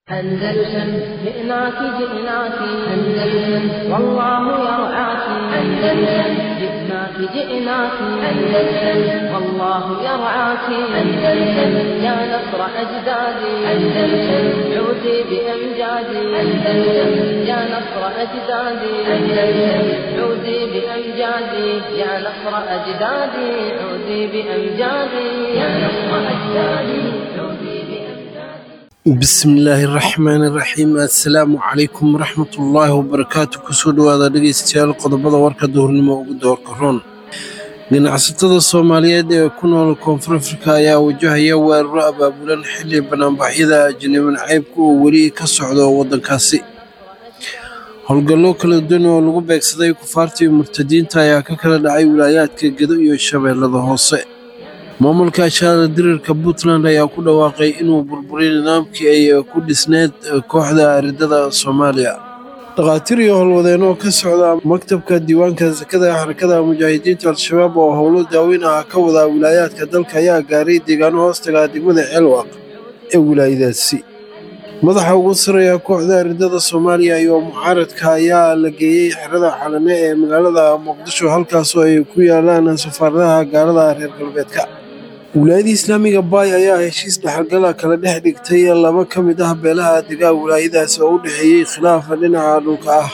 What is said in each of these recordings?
أندلسن جئناك جئناك أندلسن والله يرعاك أندلسن جئناك جئناك أندلسن والله يرعاك أندلسن يا نصر أجدادي أندلسن عودي بأمجادي أندلسن يا نصر أجدادي أندلسن عودي بأمجادي يا نصر أجدادي عودي بأمجادي يا نصر أجدادي عودي بأمجادي bismillaahi raxmaani raxiim assalaamu calaykum waraxmatullaahi wabarakaatu kusoo dhowaada dhegeystayaal qodobada warka duhurnimo ugu doorka roon ganacsatada soomaaliyeed ee ku nool koonfur afrika ayaa wajahaya weeraro abaabulan xilli banaanbaxyada ajnabi nacaybka oo weli ka socdo waddankaasi howlgallo kala duwan oo lagu beegsaday kufaartii murtadiinta ayaa ka kala dhacay wilaayaadka gedo iyo shabeellada hoose maamulka ashaara dirirka puntland ayaa ku dhawaaqay inuu burburay nidaamkii ay ku dhisneed kooxda aridada soomaaliya dhakhaatiir iyo howlwadeenoo ka socda maktabka diiwaanka sakada xarakada mujaahidiinta al-shabaab oo howlo daaweyn ah ka wada wilaayaadka dalka ayaa gaaray deegaano hoostaga degmada ceelwaq ee wilaayadaasi madaxa ugu sarreeya kooxda aridada soomaaliya iyo mucaaradka ayaa la geeyey xerada xalane ee magaalada muqdisho halkaasoo ay ku yaalaan safaaradaha gaalada reer galbeedka wilaayada islaamiga baay ayaa heshiis dhexalgala kala dhex dhigtay laba ka mid ah beelaha degaa wilaayadaas oo u dhexeeyey khilaafa dhinaca dhulka ah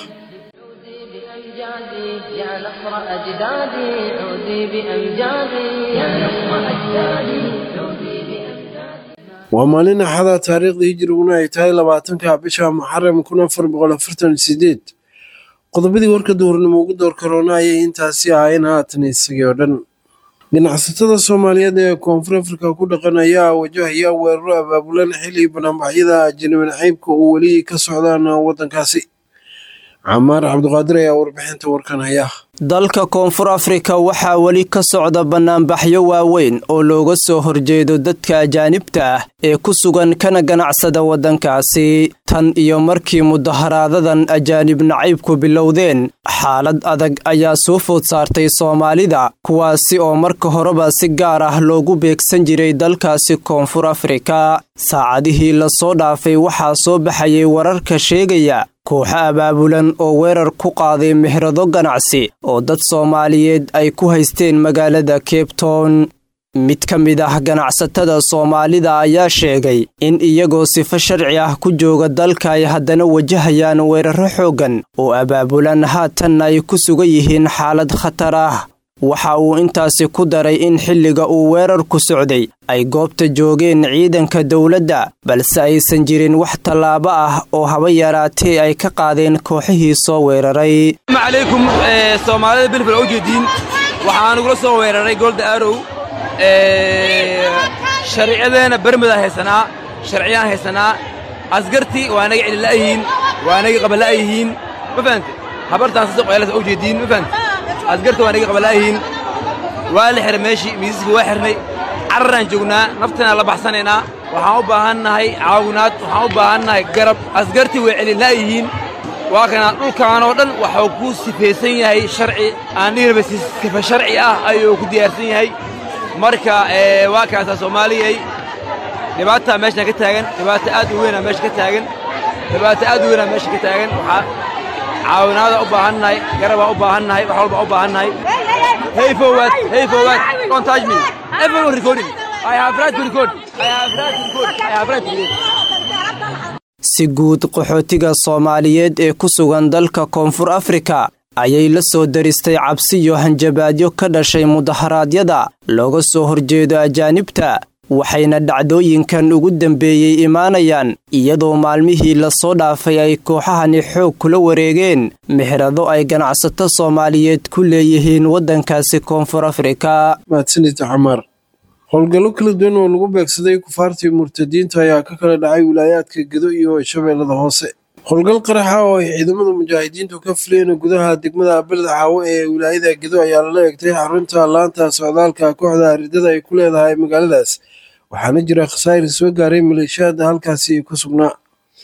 بأمجادي يا نصر أجدادي عودي بأمجادي يا نصر أجدادي عودي بأمجادي waa maalin axada taariikhda hijriguna ay tahay labaatanka bisha muxaram kun afar boqol afartan sideed qodobadii warka duhurnimo ugu door karoona ayay intaasi ahayn haatan isagii oo dhan ganacsatada soomaaliyeed ee koonfur afrika ku dhaqan ayaa wajahaya weeraro abaabulan xilli banaanbaxyada ajnabi nacaybka oo weli ka socdaan waddankaasi camaar cabdiqaadir ayaa warbixinta warkan haya dalka koonfur afrika waxaa weli ka socda bannaanbaxyo waaweyn oo looga soo horjeedo dadka ajaanibta ah ee ku sugan kana ganacsada waddankaasi tan iyo markii mudaharaadadan ajaanib nacaybku bilowdeen xaalad adag ayaa soo food saartay soomaalida kuwaasi oo marka horeba si gaar ah loogu beegsan jiray dalkaasi koonfur afrika saacadihii lasoo dhaafay waxaa soo baxayay wararka sheegaya kooxo abaabulan oo weerar ku qaaday mehrado ganacsi oo dad soomaaliyeed ay ku haysteen magaalada cape town mid ka mid ah ganacsatada soomaalida ayaa sheegay in iyagoo sifo sharci ah ku jooga dalka ay haddana wajahayaan weeraro xooggan oo abaabulan haatanna ay ku sugan yihiin xaalad khatar ah waxa uu intaasi ku daray in xilliga uu weerarku socday ay goobta joogeen ciidanka dowladda balse aysan jirin wax tallaabo ah oo haba yaraatee ay ka qaadeen kooxihii soo weeraray calaykum soomaalida bilfil u jeediin waxaan ugula soo weeraray golda arow sharciyadeena bermudaan haysanaa sharciyaan haysanaa asgartii waa naga celila'yihiin waa naga qabala'yihiin ma fahante habartaan sida qoyaalasa u jeediin ma fahante asgarta waa naga qabala'yihiin waa la xiray meeshii miisaska waa xirnay cararaan joognaa naftanaa la baxsanaynaa waxaan u baahannahay caawinaad waxaan u baahannahay garab asgartii way celila'yihiin waa kanaa dhulkaanoo dhan waxuu ku sifaysan yahay sharci aan dhihirba sifa sharci ah ayuu ku diyaarsan yahay marka waa kaasaa soomaaliyay dhibaataa meeshaan ka taagan dhibaato aad u weynaa meesha ka taagan dhibaato aad u weynaa meesha ka taagan waxaa caawinaada u baahannahay garabaa u baahannahay wax walba u baahannahay hey forward hey forward don't touch me everyone recording I have right to record I have right to record I have right to record si guud qaxootiga soomaaliyeed ee ku sugan dalka koonfur afrika ayay la soo daristay cabsi iyo hanjabaadyo ka dhashay mudaharaadyada looga soo horjeedo ajaanibta waxayna dhacdooyinkan ugu dambeeyey imaanayaan iyadoo maalmihii lasoo dhaafay ay kooxahani xoog kula wareegeen meherado ay ganacsato soomaaliyeed ku leeyihiin waddankaasi koonfur afrika mahadsanida camaar howlgallo kala duwan oo lagu beegsaday kufaartii murtadiinta ayaa ka kala dhacay wilaayaadka gedo iyo shabeellada hoose howlgal qaraxa oo ay ciidamada mujaahidiintu ka fuleen gudaha degmada beled xaawo ee wilaayada gedo ayaa lala egtay xarunta laanta socdaalka kooxda aridada ay ku leedahay magaaladaas waxaana jira khasaa'ir soo gaaray maleeshiyaada halkaasi ku sugnaa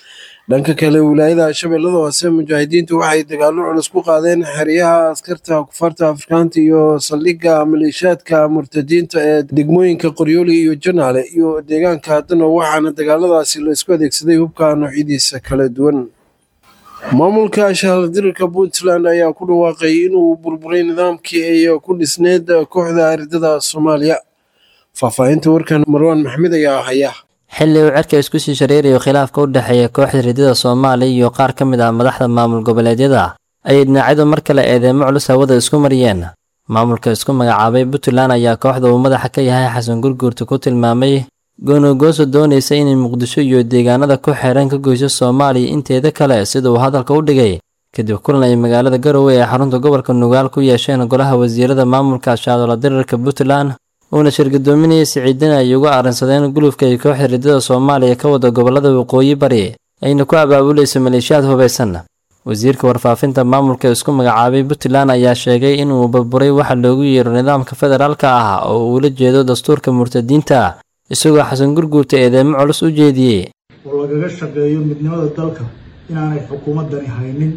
dhanka kale wilaayada shabeellada hoose mujaahidiintu waxay dagaallo culus ku qaadeen xeryaha askarta kufaarta afrikaanta iyo saldhigga maleeshiyaadka murtadiinta ee degmooyinka qoryooli iyo janaale iyo deegaanka haddana waxaana dagaaladaasi la isku adeegsaday hubka noocyadiisa kala duwan maamulka shahaldirirka puntland ayaa ku dhawaaqay inuu burburay nidaamkii ay ku dhisneyd kooxda aridada soomaaliya faahfaahinta warkan marwaan maxmed ayaa haya xilli uu cerka isku sii shareerayo khilaafka u dhexeeya kooxda ridada soomaaliya iyo qaar ka mid ah madaxda maamul goboleedyada ayay dhinacyadu mar kale eedeemo culus hawada isku mariyeen maamulka isku magacaabay puntland ayaa kooxda uu madaxa ka yahay xasan gurguurta ku tilmaamay goonogooso doonaysa inay muqdisho iyo deegaanada ku xeeran ka goyso soomaaliya inteeda kale sida uu hadalka u dhigay kadib kulan ay magaalada garowe ee xarunta gobolka nugaal ku yeesheen golaha wasiirada maamulka shaadola dirirka puntland uuna shirgadoominayay siciidin ay uga arrinsadeen gulufka ay kooxda ridada soomaaliya ka wada gobolada waqooyi bari ayna ku abaabulayso maleeshiyaad hubaysan wasiirka warfaafinta maamulka isku magacaabay puntland ayaa sheegay inuu burburay waxa loogu yeero nidaamka federaalka ah oo uu ula jeedo dastuurka murtadiinta isagoo xasan gurguurta eedeemo culus u jeediyey oo lagaga shaqeeyo midnimada dalka inaanay xukuumaddani haynin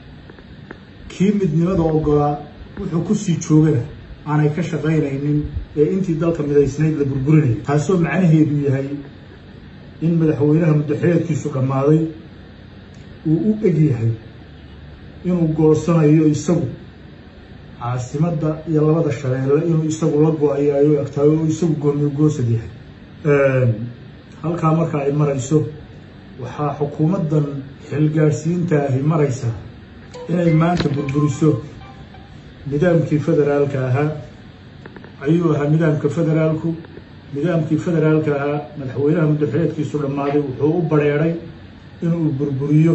kii midnimada oggolaa wuxuu ku sii joogana aanay ka shaqaynaynin ee intii dalka midaysnayd la burburinayay taasoo macnaheedu yahay in madaxweynaha muddaxeedkiisu dhammaaday uu u eg yahay inuu goosanayo isagu caasimadda iyo labada shabeelle inuu isagu la go-ayayo egtaayo oo isagu gooniyo goosad yahay halkaa marka ay marayso waxaa xukuumaddan xilgaadhsiinta ahi maraysaa inay maanta burburiso nidaamkii federaalka ahaa ayuu ahaa nidaamka federaalku nidaamkii federaalka ahaa madaxweynaha muddaxeedkiisu dhammaaday wuxuu u bareeray inuu burburiyo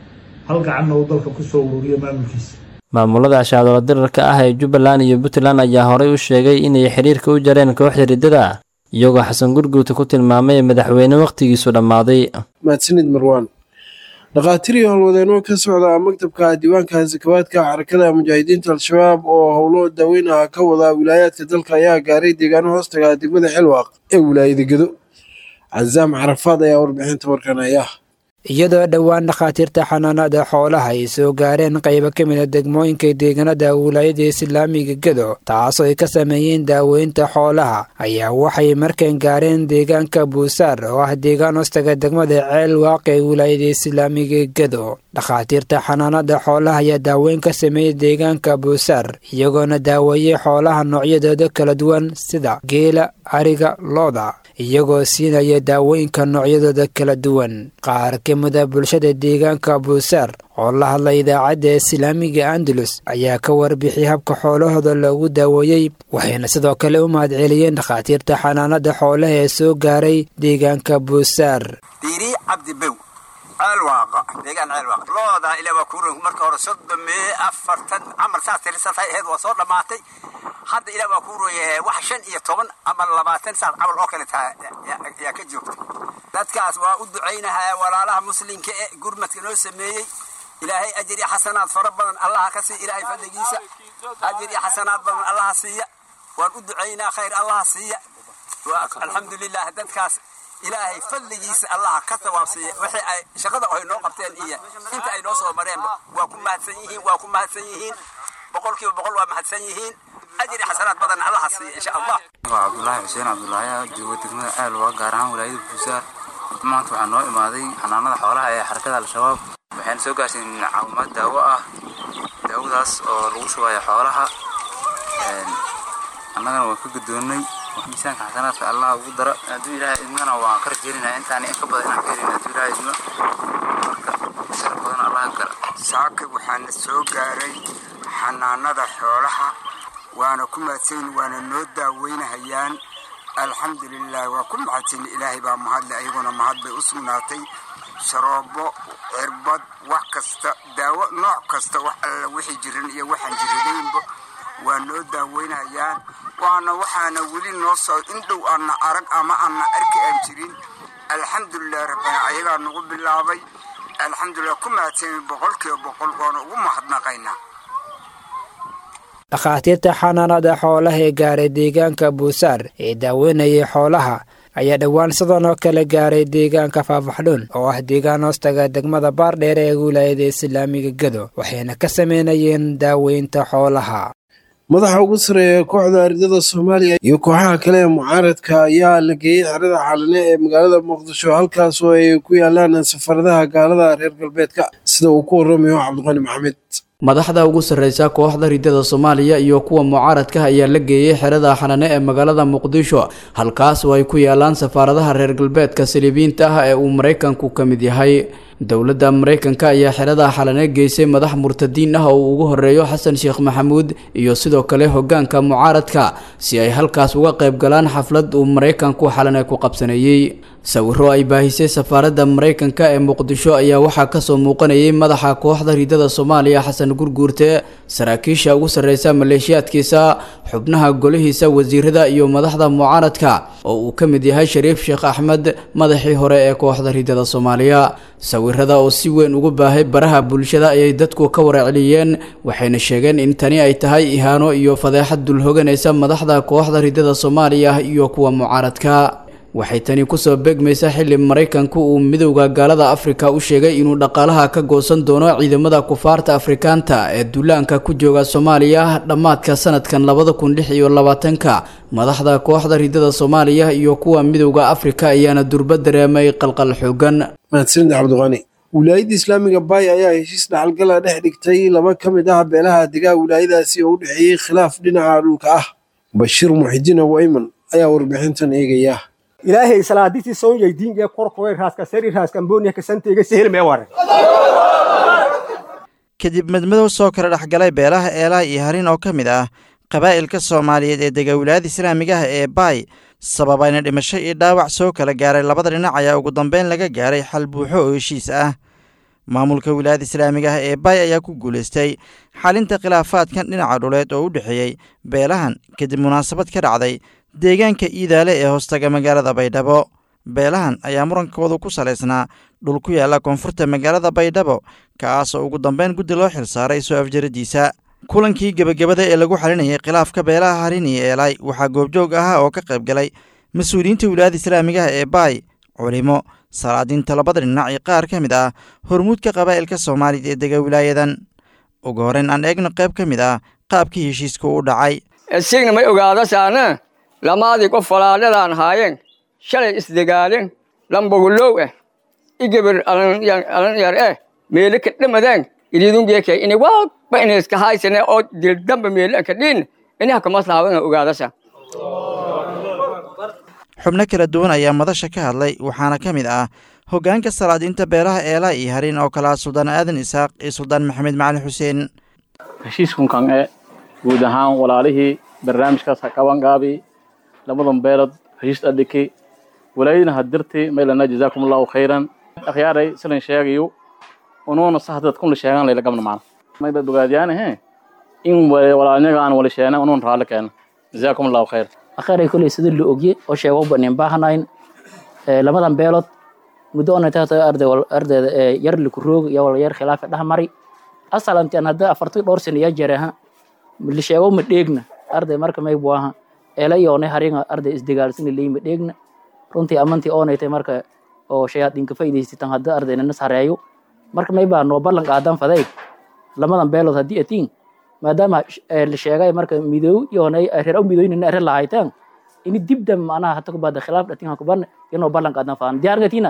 hal gacanna uu dalka kusoo ururiyo maamulkiisa maamulada shaadola dirarka ah ee jubbaland iyo puntland ayaa horey u sheegay inay xiriirka u jareen kooxda riddada iyagoo xasan gurguurta ku tilmaamay madaxweyne wakhtigiisu dhammaaday mahadsanid marwaan dhakhaatiir iyo howlwadeenno ka socda maktabka diiwaanka sakawaadka xarakada mujaahidiinta al-shabaab oo howlo daaweyn ah ka wada wilaayaadka dalka ayaa gaaray deegaano hoostaga degmada xilwaaq ee wilaayada gedo casaam carafaad ayaa warbixinta warkan haya iyadoo dhowaan dhakhaatiirta xanaanada xoolaha ay soo gaareen qaybo ka mid a degmooyinka deegaanada wilaayada islaamiga gedo taasoo ay ka sameeyeen daaweynta xoolaha ayaa waxay markan gaareen deegaanka buusaar oo ah deegaan hoostaga degmada ceel waaq ee wilaayada islaamiga gedo dhakhaatiirta xanaanada xoolaha ayaa daaweyn ka sameeyey deegaanka buusaar iyagoona daaweeyey xoolaha noocyadooda kala duwan sida geela ariga looda iyagoo siinaya daawooyinka noocyadooda kala duwan qaar ka mida bulshada deegaanka buusaar oo la hadla idaacadda islaamiga andalus ayaa ka warbixiyay habka xoolahooda loogu daaweeyey waxayna sidoo kale u mahadceliyeen dhakhaatiirta xanaanada xoolaha ee soo gaaray deegaanka buusaar diiri cabdibow ceelwaaqa deegaan ceelwaaqa looda ilaa waa kuuran marka hore soddon mee afartan camal saas tirisantay ahayd waa soo dhammaatay hadda ilaa waa kuu rooyahay wax shan iyo toban ama labaatan saas camal oo kale taha yaa ka joogta dadkaas waa u ducaynahaa walaalaha muslimka ee gurmadka noo sameeyey ilaahay ajir iyo xasanaad fara badan allaha ka siiya ilaahay fadligiisa ajir iyo xasanaad badan allaha siiya waan u ducaynaa khayr allaha siiya alxamdulilah dadkaas ilaahay fadligiisa allaha ka tawaabsiiya wixii ay shaqada ay noo qabteen iyo inta ay noo soo mareenba waa ku mahadsan yihiin waa ku mahadsan yihiin boqolkiiba boqol waa mahadsan yihiin ajri xasanaad badan allaha siiya insha allah waa cabdulaahi xuseen cabdulaahi joogo degmada aalwa gaar ahaan walaayada buusaar maanta waxaa noo imaaday xanaanada xoolaha ee xarakada al-shabaab waxayna soo gaarsiin caawimaad daawo ah daawadaas oo lagu shubayo xoolaha annagana waan ka gudoonnay miisaanka xasanaadka allah ugu dara hadduu ilaahay idmana waan ka rajeelinayaa intaan in ka badan inaan ka helin hadduu ilaahay idmo marka shar badan allah gala saaka waxaana soo gaaray xanaanada xoolaha waana ku mahadsan waana noo daaweynahayaan alxamdulilah waa ku mahadsan ilaahay baa mahadle ayaguna mahad bay u sugnaatay sharoobo cirbad wax kasta daawo nooc kasta wax alla wixii jiran iyo waxaan jiradaynba waa noo daaweynayaan waana waxaana weli noo soo indhow aanna arag ama aanna arki aan jirin alxamdulilah rabbana ayagaa nagu bilaabay alxamdulilah ku mahadsan boqolkiiba boqol waana ugu mahadnaqaynaa dhakhaatiirta xanaanada xoolaha ee gaaray deegaanka buusaar ee daaweynayay xoolaha ayaa dhowaan sidan oo kale gaaray deegaanka faafaxdhuun oo ah deegaan hoostaga degmada baardheer ee wilaayada islaamiga gedo waxayna ka sameynayeen daaweynta xoolaha madaxa ugu sareeya kooxda aridada soomaaliya iyo kooxaha kale ee mucaaradka ayaa la geeyey xerada xaalane ee magaalada muqdisho halkaas oo ay ku yaalaan safaradaha gaalada reer galbeedka sida uu ku waramayo cabdiqani maxamed madaxda ugu sarreysa kooxda ridada soomaaliya iyo kuwa mucaaradka ayaa la geeyey xerada xanane ee magaalada muqdisho halkaas oo ay ku yaalaan safaaradaha reer galbeedka saliibiyiinta ah ee uu maraykanku ka mid yahay dowladda maraykanka ayaa xerada xalane geysay madax murtadiin ah oo uu ugu horeeyo xasan sheekh maxamuud iyo sidoo kale hogaanka mucaaradka si ay halkaas uga qayb galaan xaflad uu maraykanku xalane ku qabsaneeyey sawiro ay baahisay safaaradda maraykanka ee muqdisho ayaa waxaa kasoo muuqanayay madaxa kooxda ridada soomaaliya xasan gurguurte saraakiisha ugu sarreysa maleeshiyaadkiisa xubnaha golihiisa wasiirada iyo madaxda mucaaradka oo uu ka mid yahay shariif sheekh axmed madaxii hore ee kooxda ridada soomaaliya sawirada oo si weyn ugu baahay baraha bulshada ayay dadku ka warceliyeen waxayna sheegeen in tani ay tahay ihaano iyo fadeexad dulhoganaysa madaxda kooxda ridada soomaaliya iyo kuwa mucaaradka waxay tani kusoo beegmaysaa xilli maraykanku uu midowda gaalada afrika u sheegay inuu dhaqaalaha ka goosan doono ciidamada kufaarta afrikaanta ee duulaanka ku jooga soomaaliya dhammaadka sanadkan labada kun lix iyo labaatanka madaxda kooxda ridada soomaaliya iyo kuwa midowda afrika ayaana durba dareemay qalqal xoogan mahadsanid cabdiqani wilaayadda islaamiga baay ayaa heshiis dhexalgala dhex dhigtay laba ka mid ah beelaha degaa wilaayadaasi oo u dhexeeyey khilaaf dhinaca dhulka ah bashiir muxidiin abu ayman ayaa warbixintan eegaya ilaahay salaadisii soonyay diinge korkoy raaska sari raaska mbooniya kasanteyga sehel mee ware kadib madmadow soo kala dhexgalay beelaha eelaha iyo harin oo ka mid ah qabaa'ilka soomaaliyeed ee dega wilaayada islaamiga ah ee baay sababayna dhimasho iyo dhaawac soo kala gaaray labada dhinac ayaa ugu dambeyn laga gaaray xal buuxo oo heshiis ah maamulka wilaayada islaamiga ah ee baay ayaa ku guulaystay xalinta khilaafaadkan dhinaca dhuleed oo u dhexeeyey beelahan kadib munaasabad ka dhacday deegaanka iidaale ee hoostaga magaalada baydhabo beelahan ayaa murankoodu ku salaysnaa dhul ku yaalla koonfurta magaalada baydhabo kaasoo ugu dambeyn guddi loo xilsaaray soo afjaradiisa kulankii gebagabada ee lagu xalinayay khilaafka beelaha harin iyo eelay waxaa goobjoog ahaa oo ka qayb galay mas-uuliyiinta wilaayada islaamigaha ee baay culimo salaadiinta labada dhinac iyo qaar ka mid ah hormuudka qabaa'ilka soomaaliya ee dega wilaayadan ugu horreyn aan eegno qayb ka mid ah qaabkii heshiiska u dhacay signa may ogaadasaana lamaadii qof walaadhadaan haayeen shalay isdegaaleen lambogulow eh igabir alan yar eh meele ka dhamadaan ididungeeke ini walba ina iska haysane oo dildamba meele anka dhiin inaha kamaslahawana ogaadasa xubno kala duwan ayaa madasha ka hadlay waxaana ka mid ah hoggaanka salaadiinta beelaha eela iyo harin oo kale ah suldaan aadan isaaq iyo suldaan maxamed macalin xuseen heshiiskunkan e guud ahaan walaalihii barnaamijkaas ha qabangaabi lamadan beelod heshiis adhiki walaayadina hadirti maylana jazaakum allahu khayran akhyaaray silan sheegayo unuuna sahdad kun la sheegan layla gabna maana mayba bogaadiyaan he in walaalnyaga aan wala sheena unuun raalli keena jazaakum allahu khayr akhiray kuley sida la ogye oo sheego banin baahnayn lamadan beelood muddo ona taata arday ardayda ee yar liku roog iyo wala yar khilaafa dhex mari asalantan hadda afartii dhowr sano iyo jareha la sheego ma dheegna arday marka may buaha eela yoonay haringa arday isdagaalsina leey ma dheegna runtii amantii oonaytay marka oo shayaadiinka faa'iidaysataan hadda ardayna nas hareeyo marka may baa noo ballan qaadan faday lamadan beelood haddii atiin maadaama la sheegay marka midoow yoonay reer midooynina reer lahaytaan ini dibdam macnaha hata kubada khilaaf dhatin hakuban inoo ballan qaadan faan diyaargatina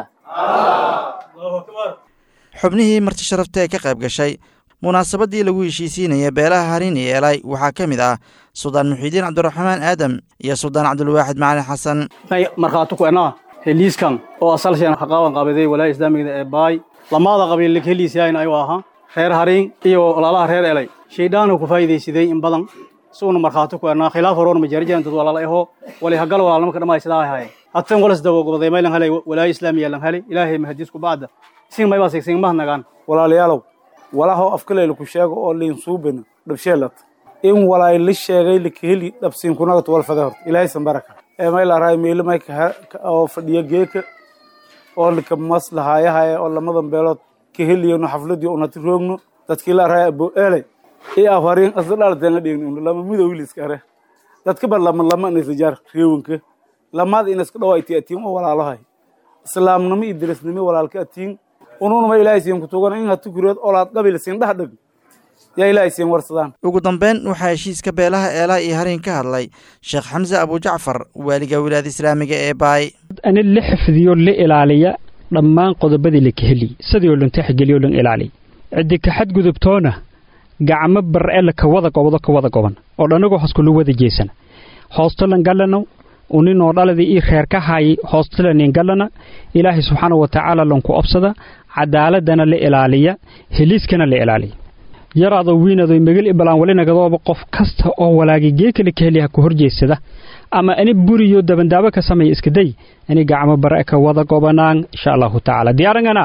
xubnihii marti sharafta ee ka qayb gashay munaasabadii lagu heshiisiinaya beelaha harin iyo eelay waxaa ka mid ah suldaan muxiidiin cabdiraxmaan aadam iyo suldaan cabdulwaaxid macalin xasan may markhaati ku enaa heliiskan oo asalsheen haqaaban qabaday walaaya islaamigada ee baay lamaada qabiil heliisyahayn ayuu ahaa reer harin iyo walaalaha reer elay shaydhaanu ku faa'iidaysaday in badan suuna markhaati ku enaa khilaaf horoon majaarijan dad walaala eho wali hagal walaalnimo ka dhamay sidaa haye hatan walas dawogobaday maylan helay walaaya islaamiya lan helay ilaahay mahadiis ku bacda sin maybaa sigsin mahnagaan walaalayaalow walaahoo afkaleyla ku sheego oo liin suubina dhabsheelat in walaay la sheegay likaheli dhabsiinkunagat walfade horta ilaahay sanbaraka ee maylaaraay meelo mayka oo fadhiya geeka oo lika maslahaayahaye oo lamadan beelood kaheliyano xafladii unati roogno dadkii laaraay abo eelay iyo afariin asla dhalateen la dhigni lama midow liska hare dadka bar lama lama nisrijaar reewanka lamaad in iska dhawayti atiin oo walaalahay islaamnimo iyo dirisnimo walaalka atiin ununuma ilaahay siin kutugan in hatu kureed olaad qabiil siin dhax dhig yaa ilaahay siin warsadaan ugu dambeyn waxaa heshiiska beelaha eelaha iyo harin ka hadlay sheekh xamse abujacfar waaliga wilaayada islaamiga ee baay ani la xifdiyo la ilaaliya dhammaan qodobadii la kaheli sidii oo lan tixgeliyo lan ilaaliy ciddi ka xadgudubtoona gacmo bar'e la kawada gobdo kawada goban oo dhanagoo hoskulu wada jeesana hoostolan gallano uninoo dhaladii ii reer ka haayay hoostolanin gallana ilaahay subxaana wa tacaala lanku obsada cadaaladana la ilaaliya heliiskana la ilaaliya yaraado wiinado megel ibalaan walinagadooba qof kasta oo walaagay geekale ka heliyaha ku horjeedsada ama ani buriyo dabandaabo ka sameeya iskaday ani gacmo bare ka wada gobanaan insha allahu tacaala diyaarangana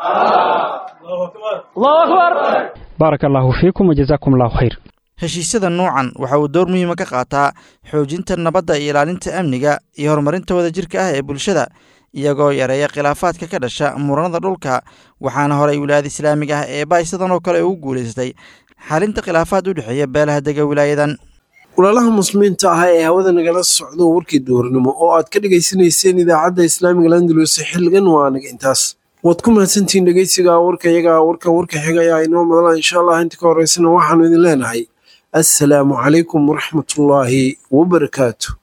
baaraka allaahu fiikum wajazaakum allahu khayr heshiisyada nuucan waxa uu door muhiima ka qaataa xoojinta nabadda iyo ilaalinta amniga iyo horumarinta wadajirka ah ee bulshada iyagoo yareeya khilaafaadka ka dhasha muranada dhulka waxaana horay wilaayada islaamiga ah ee baay sidan oo kale ugu guulaystay xalinta khilaafaad u dhexeeya beelaha dega wilaayadan walaalaha muslimiinta ah ee hawada nagala socdo warkii duhurnimo oo aad ka dhegaysanayseen idaacadda islaamiga landalus xilligan waa anaga intaas waad ku mahadsantihiin dhegeysiga warka iyaga warka warka xiga ayaa inoo madala insha allah inta ka horeysana waxaanu idin leenahay assalaamu calaykum waraxmatullaahi wabarakaatu